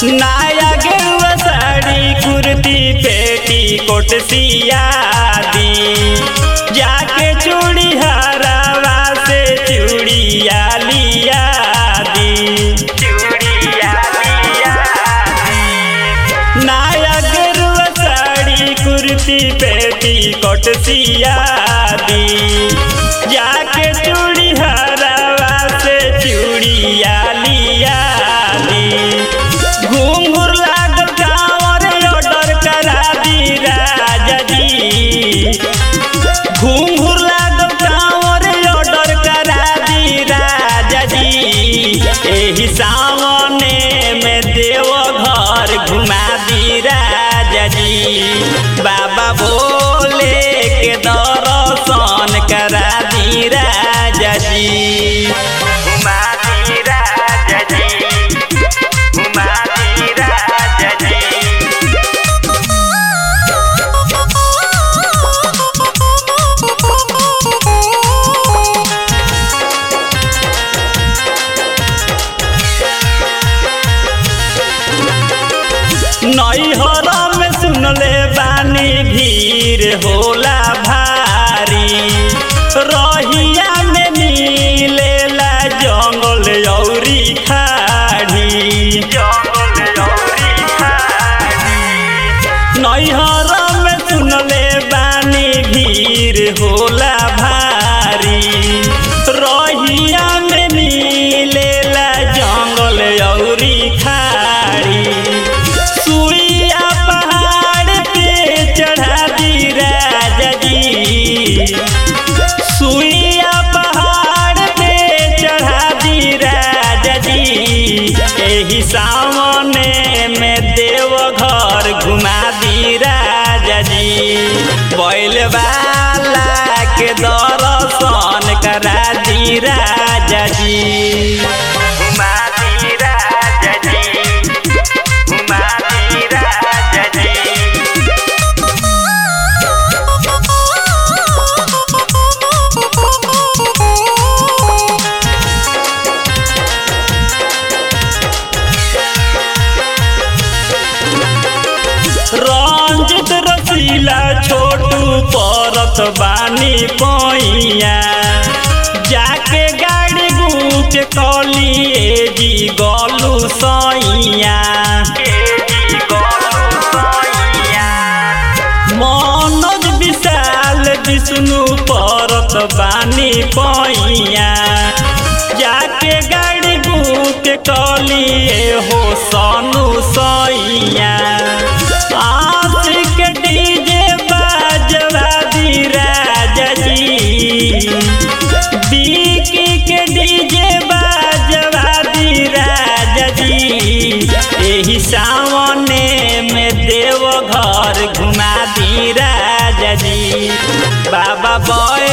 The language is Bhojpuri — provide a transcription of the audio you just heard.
नाया गेरुआ साड़ी कुर्ती पेटी कोट सिया दी जाके चूड़ी हरावा से चूड़िया लिया दी चूड़िया लिया दी नाया गेरुआ साड़ी कुर्ती पेटी कोट सिया दी जाके चूड़ी हरावा से चूड़िया लिया दी घूंघूर लागल कांवर ऑर्डर करा दी राजा जी घूंघूर लागल कांवर ऑर्डर करा दी राजा जी एही सावने में देव घर घुमा दी राजा जी बाबा बोले के दर्शन करा दी राजा जी घुमा दी राजा जी घुमा दी राजा जी नैहर में सुनले बानी भीड़ होला भारी रहिया में मिलेला जंगल औरी खाड़ी जंगल औरी खाड़ी नैहर में सुनले बानी भीड़ होला भारी रहिया में मिलेला जंगल औरी खाड़ी सुइया पहाड़ पे चढ़ा दी राजा जी सुइया पहाड़ पे चढ़ा दी राजा जी एही सामने में देव घर घुमा दी राजा जी बैल वाला के दर्शन करा दी राजा जी घुमा दी राजा जी घुमा दी राजा जी रंजित रसीला छोटू परत बानी पैया जाके गाड़ी बुक कलिए जी गलू सैया मनोज विशाल विष्णु परत बानी पैया जाके गाड़ी बुक कलिए हो सनु सैया आशिक डीजे बाजवा दी राजा जी बीकी के डीजे बाजवा दी राजा जी एही सावने में देव घर घुमा दी राजा जी बाबा बॉय